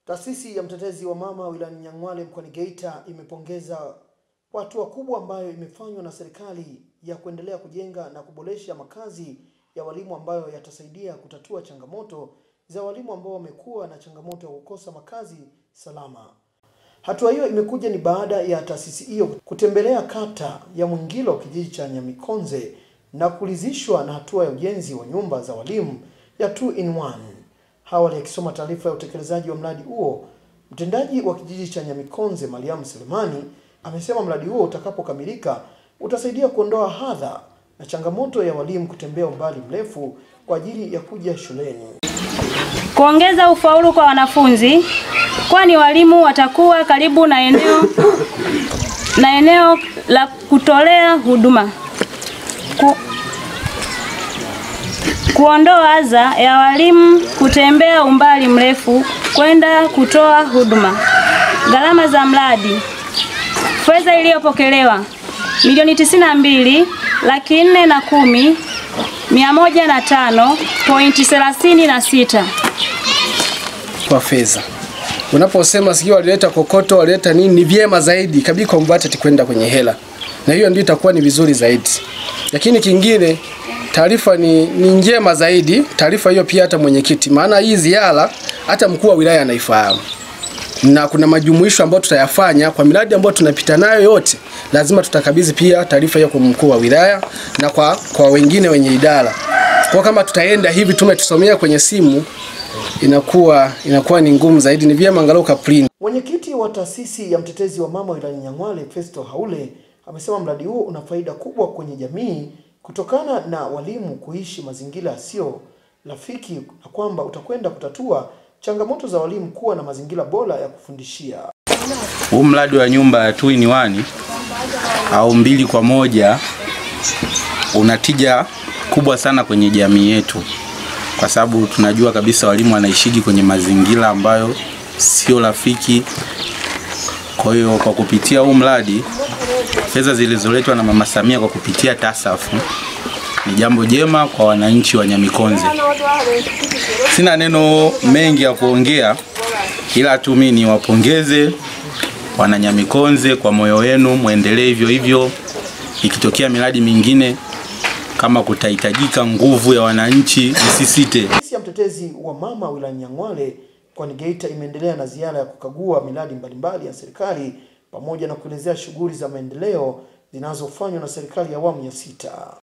Taasisi ya mtetezi wa mama wilayani Nyang'hwale mkoani Geita imepongeza kwa hatua kubwa ambayo imefanywa na serikali ya kuendelea kujenga na kuboresha makazi ya walimu ambayo yatasaidia kutatua changamoto za walimu ambao wamekuwa na changamoto ya kukosa makazi salama. Hatua hiyo imekuja ni baada ya taasisi hiyo kutembelea kata ya Mwingilo kijiji cha Nyamikonze na kuridhishwa na hatua ya ujenzi wa nyumba za walimu ya 2 in 1. Awali akisoma taarifa ya utekelezaji wa mradi huo, mtendaji wa kijiji cha Nyamikonze Mariamu Selemani amesema mradi huo utakapokamilika utasaidia kuondoa hadha na changamoto ya walimu kutembea umbali mrefu kwa ajili ya kuja shuleni. Kuongeza ufaulu kwa wanafunzi, kwani walimu watakuwa karibu na eneo na eneo la kutolea huduma. Ku, kuondoa adha ya walimu kutembea umbali mrefu kwenda kutoa huduma. Gharama za mradi, fedha iliyopokelewa milioni tisini na mbili laki nne na kumi mia moja na tano pointi thelathini na sita kwa fedha. Unaposema sijui walileta kokoto, walileta nini, ni vyema zaidi kabidi converted kwenda kwenye hela, na hiyo ndio itakuwa ni vizuri zaidi. Lakini kingine, taarifa ni, ni njema zaidi. Taarifa hiyo pia hata mwenyekiti, maana hii ziara hata mkuu wa wilaya anaifahamu na kuna majumuisho ambayo tutayafanya kwa miradi ambayo tunapita nayo yote, lazima tutakabidhi pia taarifa hiyo kwa mkuu wa wilaya na kwa, kwa wengine wenye idara. Kwa kama tutaenda hivi tumetusomea kwenye simu inakuwa inakuwa ni ngumu zaidi, ni vyema angalau ka print. Mwenyekiti wa taasisi ya mtetezi wa mama wilayani Nyang'hwale Festo Haule amesema mradi huo una faida kubwa kwenye jamii kutokana na walimu kuishi mazingira yasiyo rafiki na kwamba utakwenda kutatua changamoto za walimu kuwa na mazingira bora ya kufundishia. Huu mradi wa nyumba ya 2 in 1 au mbili kwa moja una tija kubwa sana kwenye jamii yetu, kwa sababu tunajua kabisa walimu wanaishiji kwenye mazingira ambayo sio rafiki. Kwa hiyo kwa kupitia huu mradi, fedha zilizoletwa na Mama Samia kwa kupitia TASAF ni jambo jema kwa wananchi wa Nyamikonze. Sina neno mengi ya kuongea, ila tu mimi niwapongeze wana Nyamikonze kwa moyo wenu, muendelee hivyo hivyo. Ikitokea miradi mingine kama kutahitajika nguvu ya wananchi, msisite. Taasisi ya mtetezi wa mama wilayani Nyang'hwale mkoani Geita imeendelea na ziara ya kukagua miradi mbalimbali ya serikali pamoja na kuelezea shughuli za maendeleo zinazofanywa na serikali ya awamu ya sita.